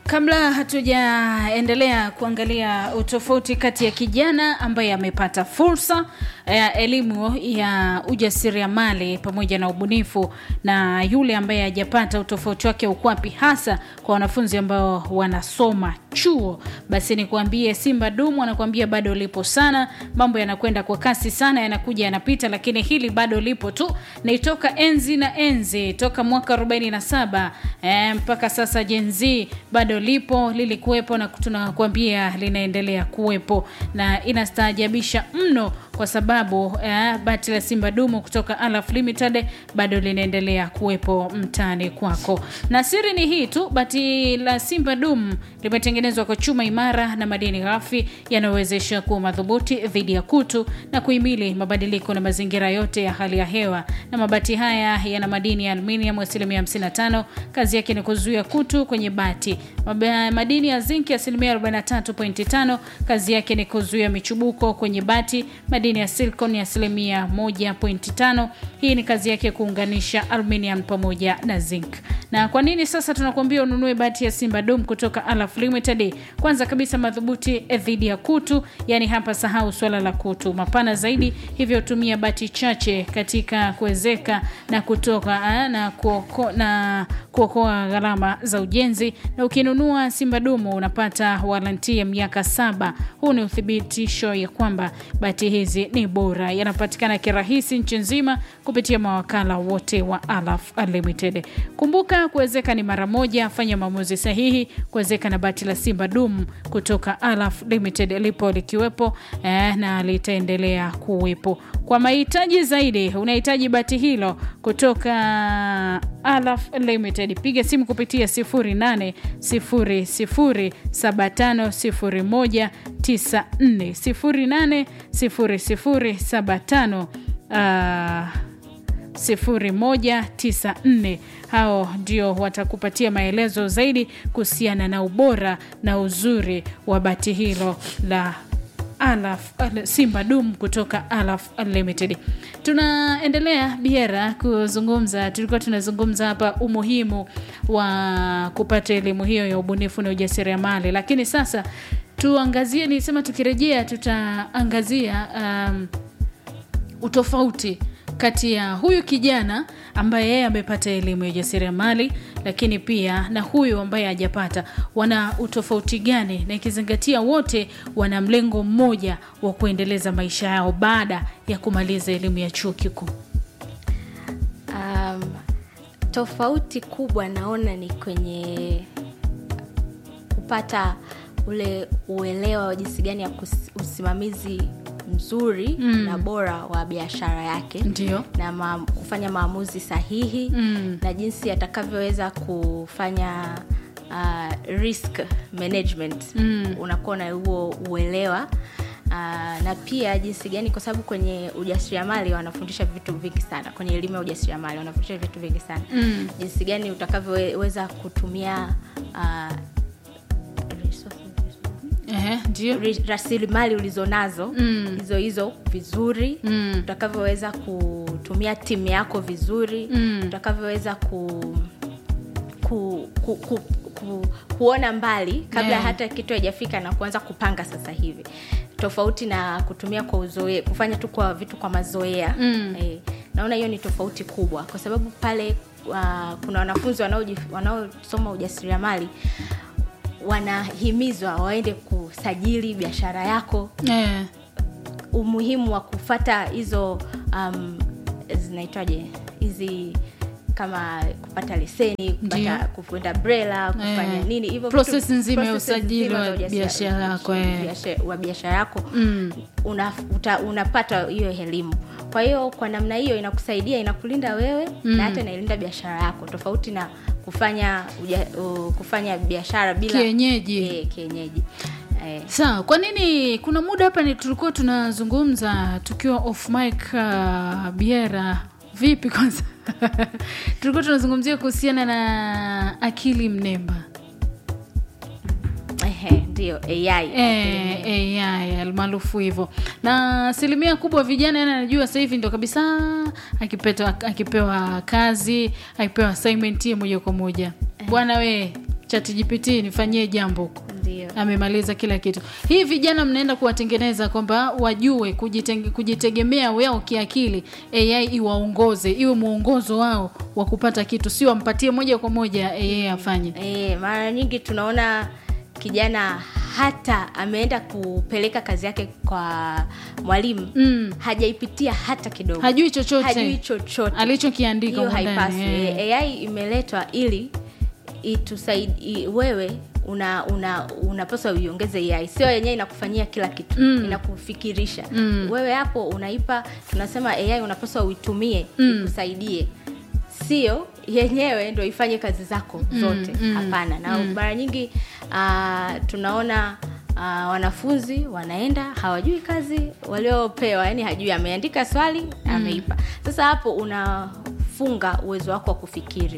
Kabla hatujaendelea kuangalia utofauti kati ya kijana ambaye amepata fursa ya elimu ya ujasiriamali pamoja na ubunifu na yule ambaye hajapata, utofauti wake uko wapi hasa kwa wanafunzi ambao wanasoma chuo, basi nikuambie, Simba Dumu anakuambia bado lipo sana. Mambo yanakwenda kwa kasi sana, yanakuja yanapita, lakini hili bado lipo tu. Ni toka enzi na enzi, toka mwaka 47 eh, mpaka sasa Gen Z bado lipo, lilikuwepo na tunakuambia linaendelea kuwepo na inastaajabisha mno kwa sababu eh, bati la Simba Dumu kutoka Alaf Limited bado linaendelea kuwepo mtaani kwako, na siri ni hii tu, bati la Simba Dumu limetengenezwa kwa chuma imara na madini ghafi yanayowezesha kuwa madhubuti dhidi ya kutu na kuhimili mabadiliko na mazingira yote ya hali ya hewa. Na mabati haya yana madini ya aluminium asilimia 55, kazi yake ni kuzuia kutu kwenye bati. Mab- Madini ya zinki asilimia 43.5, kazi yake ni kuzuia michubuko kwenye bati. Madini ya silicon ni asilimia 1.5, hii ni kazi yake kuunganisha aluminium pamoja na zinc. Na kwa nini sasa tunakuambia ununue bati ya Simba Dom kutoka Alaf Limited? Kwanza kabisa madhubuti dhidi ya kutu, yani hapa sahau swala la kutu, mapana zaidi, hivyo tumia bati chache katika kuwezeka na kutoka ah, na kuoko, na kuokoa gharama za ujenzi. Na ukinunua Simba Dumu unapata waranti ya miaka saba. Huu ni uthibitisho ya kwamba bati hizi ni bora, yanapatikana kirahisi nchi nzima kupitia mawakala wote wa Alaf Limited. Kumbuka kuwezeka ni mara moja, fanya maamuzi sahihi kuwezeka na bati la Simba Dum kutoka Alaf Limited lipo likiwepo eh, na litaendelea kuwepo. Kwa mahitaji zaidi, unahitaji bati hilo kutoka Alaf Limited, piga simu kupitia 0800750194 080075 uh, 0194 hao ndio watakupatia maelezo zaidi kuhusiana na ubora na uzuri wa bati hilo la Alaf Simba Dum kutoka Alaf Limited. Tunaendelea Biera kuzungumza, tulikuwa tunazungumza hapa umuhimu wa kupata elimu hiyo ya ubunifu na ujasiriamali, lakini sasa tuangazie, nilisema tukirejea tutaangazia um, utofauti kati ya huyu kijana ambaye yeye amepata elimu ya ujasiriamali lakini pia na huyu ambaye hajapata, wana utofauti gani? Na ikizingatia wote wana mlengo mmoja wa kuendeleza maisha yao baada ya kumaliza elimu ya chuo kikuu. Um, tofauti kubwa naona ni kwenye kupata ule uelewa wa jinsi gani ya kus- usimamizi mzuri mm. na bora wa biashara yake Ndio. na ma, kufanya maamuzi sahihi Mm. na jinsi atakavyoweza kufanya uh, risk management mm. unakuwa na huo uelewa Uh, na pia jinsi gani kwa sababu kwenye ujasiriamali wanafundisha vitu vingi sana kwenye elimu ya ujasiriamali wanafundisha vitu vingi sana Mm. jinsi gani utakavyoweza kutumia uh, resources, Ehe, ndio. ri- rasilimali ulizonazo Mm. hizo hizo vizuri Mm. utakavyoweza kutumia timu yako vizuri Mm. utakavyoweza ku, ku, ku, ku, ku, kuona mbali kabla Yeah. hata kitu haijafika na kuanza kupanga sasa hivi tofauti na kutumia kwa uzoe kufanya tu kwa vitu kwa mazoea Mm. eh, naona hiyo ni tofauti kubwa kwa sababu pale uh, kuna wanafunzi wanaoji- wanaosoma ujasiriamali wanahimizwa waende kusajili biashara yako Eh, umuhimu wa kufata hizo um, zinaitwaje hizi kama kupata leseni Ndio. kupata kuenda brela kufanya Eh. nini hivyo Process vitu- nzima ya process usajili nzima wa za ujasiri- biashara yako, eh. biasha- wa biashara yako mm. una, uta, unapata hiyo elimu kwa hiyo kwa namna hiyo inakusaidia inakulinda wewe Mm. na hata inailinda biashara yako tofauti na kufanya uja, uh, kufanya biashara bila Kienyeji. eh, kienyeji eh, Sawa, kwa nini kuna muda hapa ni tulikuwa tunazungumza tukiwa off mic uh, Biera vipi kwanza? tulikuwa tunazungumzia kuhusiana na akili mnemba. ehe, ndio AI Eh, AI almaarufu hivyo, na asilimia kubwa vijana yani anajua sasa hivi ndo kabisa akipeta, akipewa kazi akipewa assignment hiyo moja kwa moja bwana we ChatGPT nifanyie jambo huko ndio amemaliza kila kitu hii vijana mnaenda kuwatengeneza kwamba wajue kujitenge, kujitegemea wao kiakili ai iwaongoze iwe mwongozo wao wa kupata kitu sio wampatie moja kwa moja ai afanye e, mara nyingi tunaona kijana hata ameenda kupeleka kazi yake kwa mwalimu Mm. hajaipitia hata kidogo hajui chochote hajui chochote alichokiandika hiyo humo ndani, haipaswi eh. Eh, ai imeletwa ili itusaidi wewe una una unapaswa uiongeze ai sio yenyewe inakufanyia kila kitu Mm. inakufikirisha Mm. wewe hapo unaipa tunasema ai unapaswa uitumie Mm. ikusaidie sio yenyewe ndo ifanye kazi zako zote mm, hapana na mm. mara nyingi uh, tunaona uh, wanafunzi wanaenda hawajui kazi waliopewa yani hajui ameandika swali ameipa sasa hapo unafunga uwezo wako wa kufikiri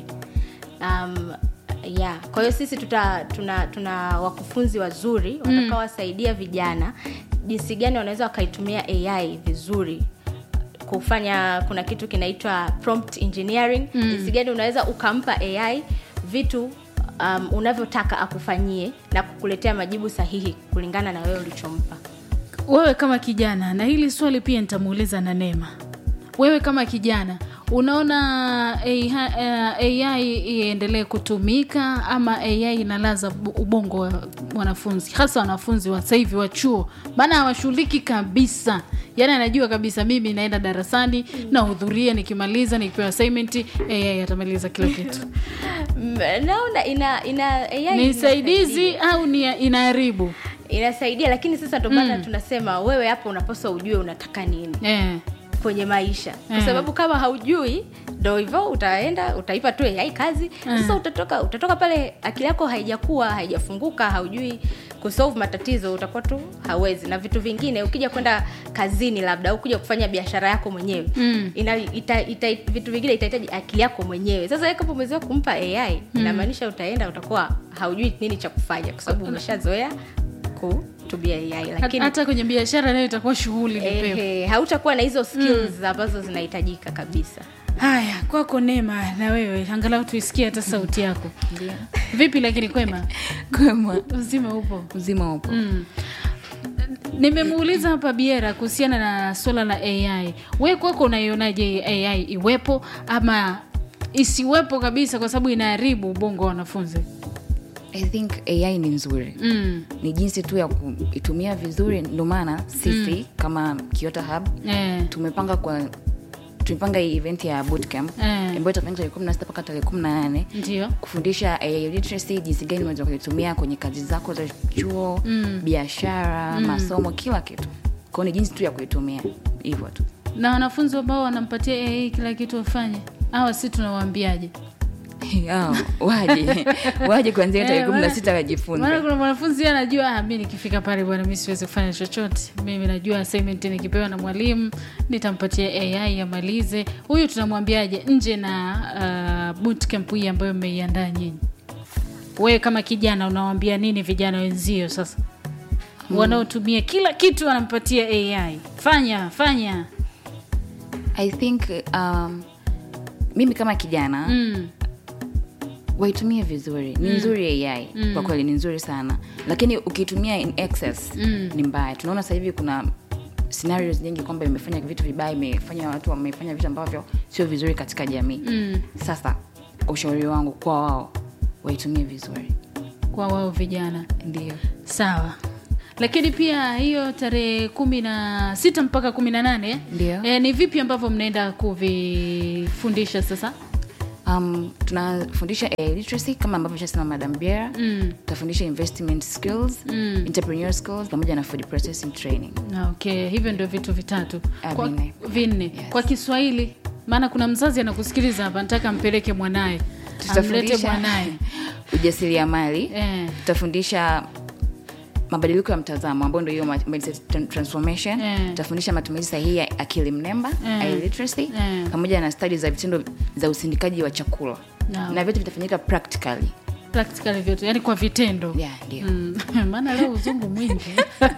um, yeah kwa hiyo sisi tuta, tuna tuna wakufunzi wazuri watakaowasaidia vijana jinsi gani wanaweza wakaitumia ai vizuri kufanya kuna kitu kinaitwa prompt engineering mm. jinsi gani unaweza ukampa ai vitu um, unavyotaka akufanyie na kukuletea majibu sahihi kulingana na wewe ulichompa wewe kama kijana na hili swali pia nitamuuliza na neema wewe kama kijana unaona AI, eh, ai iendelee kutumika ama ai inalaza bu- ubongo wa wanafunzi hasa wanafunzi wa sasa hivi wa chuo maana hawashughuliki kabisa yaani anajua kabisa mimi naenda darasani nahudhuria nikimaliza nikipewa assignment ai atamaliza kila kitu Mm, naona ina ina AI ni inasaidia. saidizi au ni inaharibu inasaidia lakini sasa ndo maana tunasema wewe hapo unapaswa ujue unataka nini eh. kwenye maisha kwa Mm. sababu kama haujui ndo hivyo utaenda utaipa tu ai kazi sasa utatoka utatoka pale akili yako haijakuwa haijafunguka haujui kusolve matatizo utakuwa tu hawezi na vitu vingine ukija kwenda kazini labda au kuja kufanya biashara yako mwenyewe Mm. ina, ita, ita, vitu vingine itahitaji akili yako mwenyewe sasa wewe kama umezoea kumpa ai inamaanisha utaenda utakuwa haujui nini cha kufanya kwa sababu umeshazoea kutumia ai Hat- lakini hata kwenye biashara nayo itakuwa shughuli ni pepo Ehe, hautakuwa na hizo skills ambazo zinahitajika kabisa haya kwako nema na wewe angalau tuisikie hata sauti yako Ndio. vipi lakini kwema Kwema. uzima upo Uzima upo. mm. nimemuuliza hapa biera kuhusiana na swala la ai we kwako unaionaje ai iwepo ama isiwepo kabisa kwa sababu inaharibu ubongo wa wanafunzi I think AI ni nzuri. mm. Ni jinsi tu ya kuitumia vizuri, ndio maana sisi kama Kiota Hub eh. tumepanga kwa tumepanga hii event ya bootcamp Eh. ambayo itafanyika tarehe 16 mpaka tarehe 18 ndio kufundisha AI literacy, jinsi gani unaweza kuitumia kwenye kazi zako za chuo, Mm. biashara, masomo, kila kitu. Kwa hiyo ni jinsi tu ya kuitumia hivyo tu. na wanafunzi ambao wanampatia ai kila kitu wafanye awa si tunawaambiaje Yao, waje waje kuanzia tarehe Eh, kumi na maana- sita wajifunze. maana kuna mwanafunzi yeye anajua ah, mi nikifika pale bwana mi siwezi kufanya chochote mimi najua assignment nikipewa na mwalimu nitampatia ai amalize huyu tunamwambiaje nje na uh, bootcamp hii ambayo mmeiandaa nyinyi wewe kama kijana unawambia nini vijana wenzio sasa wanaotumia kila kitu wanampatia ai fanya fanya I think um, mimi kama kijana mm. waitumie vizuri ni nzuri ai kwa kweli ni nzuri sana lakini ukiitumia in excess Mm. ni mbaya tunaona sasa hivi kuna scenarios nyingi kwamba imefanya vitu vibaya imefanya watu wamefanya vitu ambavyo sio vizuri katika jamii Mm. sasa ushauri wangu kwa wao waitumie vizuri kwa wao vijana ndio sawa lakini pia hiyo tarehe kumi na sita mpaka kumi na nane Ndio. e, ni vipi ambavyo mnaenda kuvifundisha sasa um, tunafundisha AI literacy kama ambavyo shasema madam biera mm. tutafundisha investment skills Mm. entrepreneur skills pamoja na food processing training Na, okay hivyo ndio vitu vitatu Ah, kwa, vinne. vinne Yes. kwa kiswahili maana kuna mzazi anakusikiliza hapa nataka ampeleke mwanaye amlete tutafundisha mwanaye ujasiriamali eh. tutafundisha mabadiliko ya mtazamo ambao ndio hiyo ma- mindset tran- transformation Eh. tutafundisha matumizi sahihi ya akili mnemba Eh. AI literacy Eh. pamoja na stadi za vitendo za usindikaji wa chakula Naam. na vyote vitafanyika practically practically vyote yani kwa vitendo yeah, ndio Mm, maana leo uzungu mwingi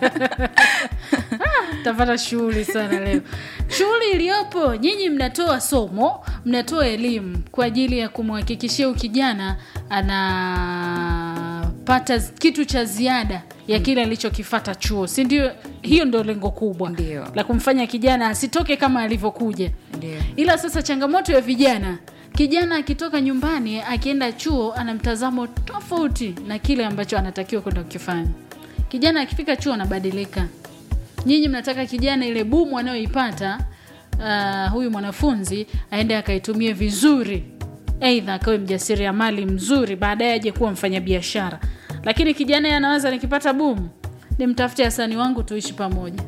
Ah, tapata shughuli sana leo shughuli iliyopo nyinyi mnatoa somo mnatoa elimu kwa ajili ya kumhakikishia ukijana ana kupata z- kitu cha ziada ya kile alichokifata chuo si ndio hiyo ndio lengo kubwa Ndio. la kumfanya kijana asitoke kama alivyokuja Ndio. ila sasa changamoto ya vijana kijana akitoka nyumbani akienda chuo ana mtazamo tofauti na kile ambacho anatakiwa kwenda kukifanya kijana akifika chuo anabadilika nyinyi mnataka kijana ile bumu anayoipata uh, huyu mwanafunzi aende akaitumie vizuri eidha akawe mjasiriamali mzuri baadaye aje kuwa mfanyabiashara lakini kijana yeye anawaza nikipata bumu nimtafute hasani wangu tuishi pamoja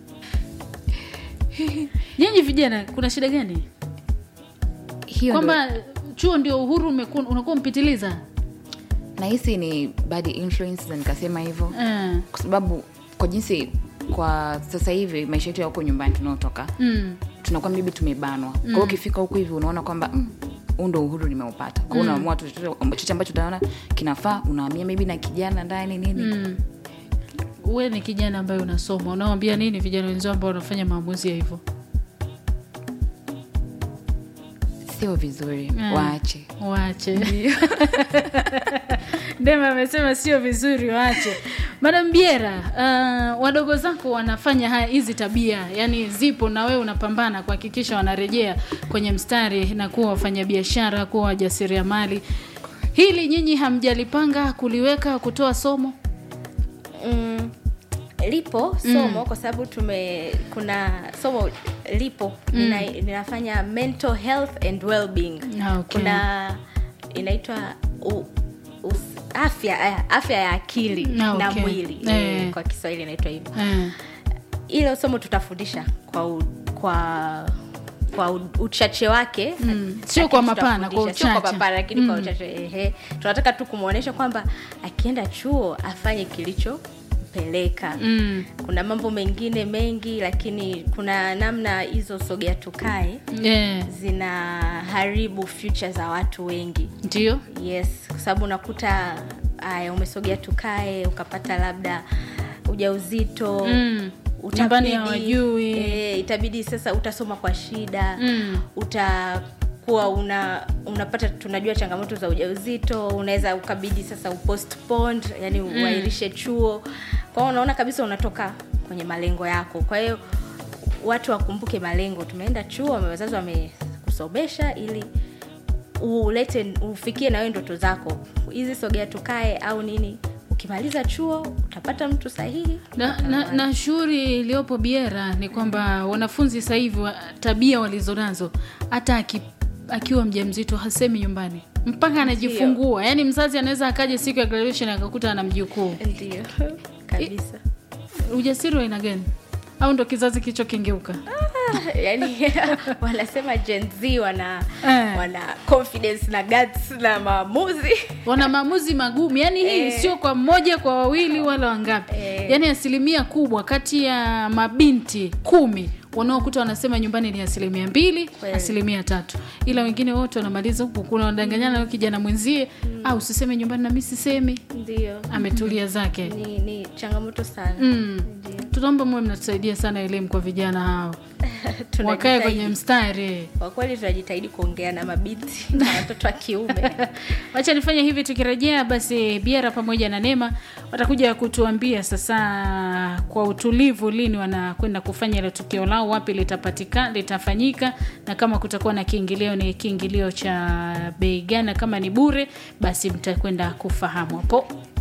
nyinyi vijana kuna shida gani hiyo ndo- kwamba chuo ndio uhuru umeku- unakuwa mpitiliza nahisi ni bad influence na nikasema hivyo eh. kwa sababu kwa jinsi kwa sasa hivi maisha yetu ya huko nyumbani tunaotoka mm. tunakuwa maybe tumebanwa kwa hiyo ukifika huku hivi unaona kwamba mm, huu ndo uhuru nimeupata kwa hiyo unaamua tu chochote chochote ambacho utaona kinafaa unaamia maybe na kijana ndani nini Mm. we ni kijana ambaye unasoma unawambia nini vijana wenzao ambao wanafanya maamuzi ya hivyo sio vizuri Mm. waache waache ndema amesema sio vizuri waache madam biera uh, wadogo zako wanafanya haya hizi tabia yani zipo na wewe unapambana kuhakikisha wanarejea kwenye mstari na kuwa wafanyabiashara kuwa wajasiriamali hili nyinyi hamjalipanga kuliweka kutoa somo mm, lipo somo kwa sababu tume kuna somo lipo nina, ninafanya mental health and well-being Ah, okay. kuna inaitwa u- us- afya eh, afya ya akili Ah, na okay. mwili Eh. eh, kwa kiswahili inaitwa hivyo eh. ile somo tutafundisha kwa u, kwa kwa u- uchache wake Mm. lakini Sio kwa mapana, tutafundisha. kwa Sio kwa uchache. mapana lakini kwa uchache ehe tunataka tu kumwonyesha kwamba akienda chuo afanye kilichompeleka mm. kuna mambo mengine mengi lakini kuna namna hizo sogea tukae yeah. zinaharibu future za watu wengi ndio yes kwa sababu unakuta aya umesogea tukae ukapata labda ujauzito Mm. utabidi- Nyumbani hawajui. eh, itabidi sasa utasoma kwa shida Mm. utakuwa una unapata tunajua changamoto za ujauzito unaweza ukabidi sasa upostpone yani uairishe chuo kwa hiyo unaona kabisa unatoka kwenye malengo yako kwa hiyo watu wakumbuke malengo tumeenda chuo wazazi wamekusomesha ili ulete ufikie na wewe ndoto zako hizi sogea tukae au nini ukimaliza chuo utapata mtu sahihi na, na, na shughuli iliyopo biera ni kwamba wanafunzi sasa hivi wa- tabia walizonazo hata aki, akiwa mjamzito hasemi nyumbani mpaka anajifungua yaani mzazi anaweza akaja siku ya graduation akakuta ana mjukuu ndio kabisa ujasiri wa aina gani au ndo kizazi kilichokengeuka yani wanasema Gen Z wana Eh. wana confidence na guts na maamuzi wana maamuzi magumu yaani hii Eh. sio kwa mmoja kwa wawili wala wangapi Eh. yaani asilimia kubwa kati ya mabinti kumi wanaokuta wanasema nyumbani ni asilimia mbili Kweli. asilimia tatu ila wengine wote wanamaliza huku kuna wanadanganyana na kijana mwenzie au usiseme nyumbani na mi sisemi ndio ametulia zake ni, ni changamoto sana mm. Ndio. tunaomba muwe mnatusaidia sana elimu kwa vijana hao Tunajitahidi. wakae kwenye mstari kwa kweli tunajitahidi kuongea na mabinti na watoto wa kiume wacha nifanye hivi tukirejea basi biara pamoja na nema watakuja kutuambia sasa kwa utulivu lini wanakwenda kufanya ile tukio lao wapi litapatika litafanyika na kama kutakuwa na kiingilio ni kiingilio cha bei gani na kama ni bure basi mtakwenda kufahamu hapo